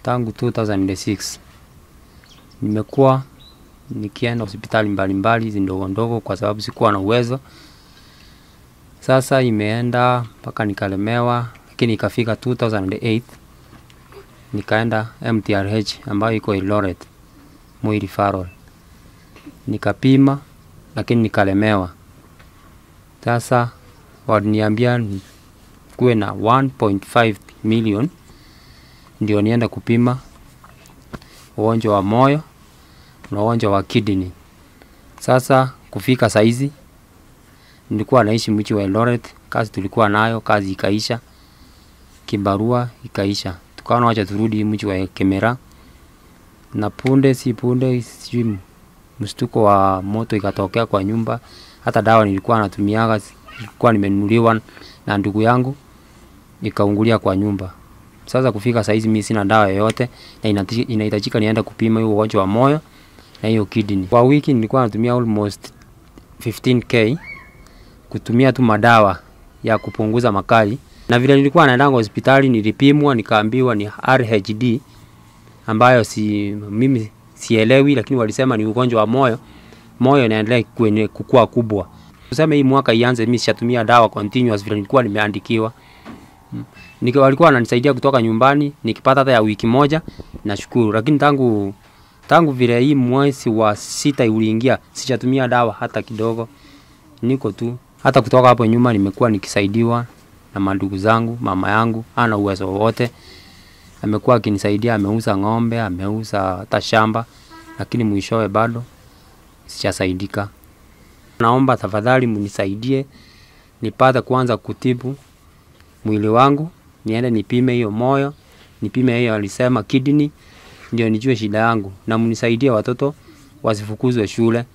tangu 2006 nimekuwa nikienda hospitali mbalimbali hizi ndogo ndogo kwa sababu sikuwa na uwezo. Sasa imeenda mpaka nikalemewa, lakini ikafika 2008 nikaenda MTRH ambayo iko Eldoret, Moi Referral, nikapima lakini nikalemewa. Sasa waliniambia kuwe na 1.5 million ndio nienda kupima ugonjwa wa moyo na ugonjwa wa kidney. Sasa kufika saizi nilikuwa naishi mji wa Eldoret, kazi tulikuwa nayo, kazi ikaisha, kibarua ikaisha, tukaona wacha turudi mji wa Kemera, na punde si punde, sijui mshtuko wa moto ikatokea kwa nyumba. Hata dawa nilikuwa natumiaga ilikuwa nimenunuliwa na ndugu yangu, ikaungulia kwa nyumba. Sasa kufika saizi mimi sina dawa yoyote, na inati- inahitajika nienda kupima hiyo ugonjwa wa moyo na hiyo kidney. Kwa wiki nilikuwa natumia almost 15k kutumia tu madawa ya kupunguza makali, na vile nilikuwa naendanga hospitali nilipimwa, nikaambiwa ni RHD ambayo si mimi sielewi, lakini walisema ni ugonjwa wa moyo, moyo inaendelea kwenye kukua kubwa. Tuseme hii mwaka ianze, mimi sishatumia dawa continuous vile nilikuwa nimeandikiwa. Mm. Nika walikuwa wananisaidia kutoka nyumbani, nikipata hata ya wiki moja nashukuru, lakini tangu tangu vile hii mwezi wa sita uliingia, sijatumia dawa hata kidogo, niko tu. Hata kutoka hapo nyuma nimekuwa nikisaidiwa na mandugu zangu, mama yangu ana uwezo wowote, amekuwa akinisaidia, ameuza ng'ombe, ameuza hata shamba, lakini mwishowe bado sijasaidika. Naomba tafadhali mnisaidie nipate kwanza kutibu mwili wangu, niende nipime hiyo moyo, nipime hiyo alisema kidney, ndio nijue shida yangu, na mnisaidie watoto wasifukuzwe shule.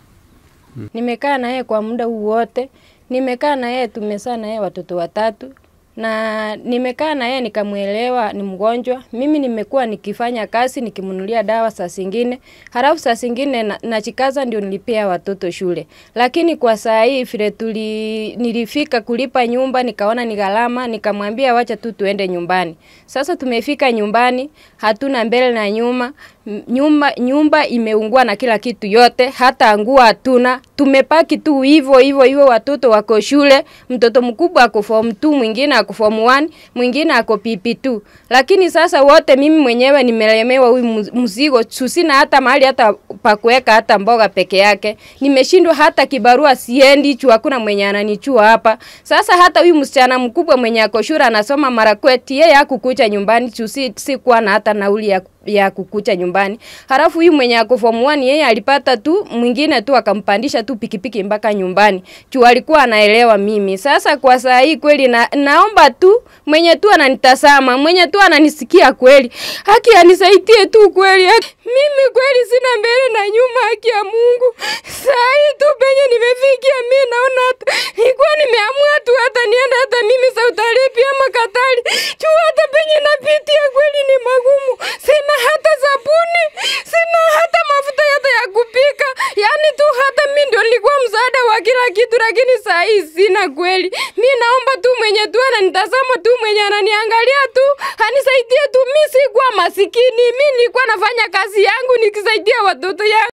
Nimekaa na yeye kwa muda huu wote, nimekaa na yeye, tumezaa na yeye watoto watatu, na nimekaa na yeye nikamwelewa ni mgonjwa. Mimi nimekuwa nikifanya kazi nikimnunulia dawa saa zingine, halafu saa zingine na- nachikaza ndio nilipia watoto shule. Lakini kwa saa hii vile tuli nilifika kulipa nyumba, nikaona ni gharama, nikamwambia wacha tu tuende nyumbani. Sasa tumefika nyumbani, hatuna mbele na nyuma, M- nyumba nyumba imeungua na kila kitu yote, hata nguo hatuna. Tumepaki tu hivyo hivyo hivyo, watoto wako shule, mtoto mkubwa ako form 2, mwingine ako form 1, mwingine ako PP2. Lakini sasa wote mimi mwenyewe nimelemewa huyu muz- mzigo, susina hata mahali hata pa kuweka hata mboga peke yake. Nimeshindwa hata kibarua siendi chu, hakuna mwenye ananichua hapa. Sasa hata huyu msichana mkubwa mwenye ako shule anasoma Marakwet, yeye hakukuja nyumbani chu, si, si kuwa na hata nauli ya ya kukucha nyumbani. Halafu huyu mwenye ako form 1 yeye alipata tu mwingine tu akampandisha tu pikipiki mpaka nyumbani. Juu alikuwa anaelewa mimi. Sasa kwa saa hii kweli na, naomba tu mwenye tu ananitazama, mwenye tu ananisikia kweli. Haki anisaidie tu kweli. Haki. Mimi kweli sina mbele na nyuma haki ya Mungu. Saa hii tu penye nimefikia mimi naona hata nilikuwa nimeamua tu hata nienda hata mimi Saudi Arabia ama Katari. Juu hata penye napitia kweli ni magumu. Sina hata sabuni, sina hata mafuta hata ya kupika. Yaani tu hata mimi ndio nilikuwa msaada wa kila kitu, lakini saa hii sina kweli. Mi naomba tu mwenye tu ananitazama tu mwenye ananiangalia tu anisaidie tu. Mi sikuwa masikini, mi nilikuwa nafanya kazi yangu nikisaidia watoto yangu.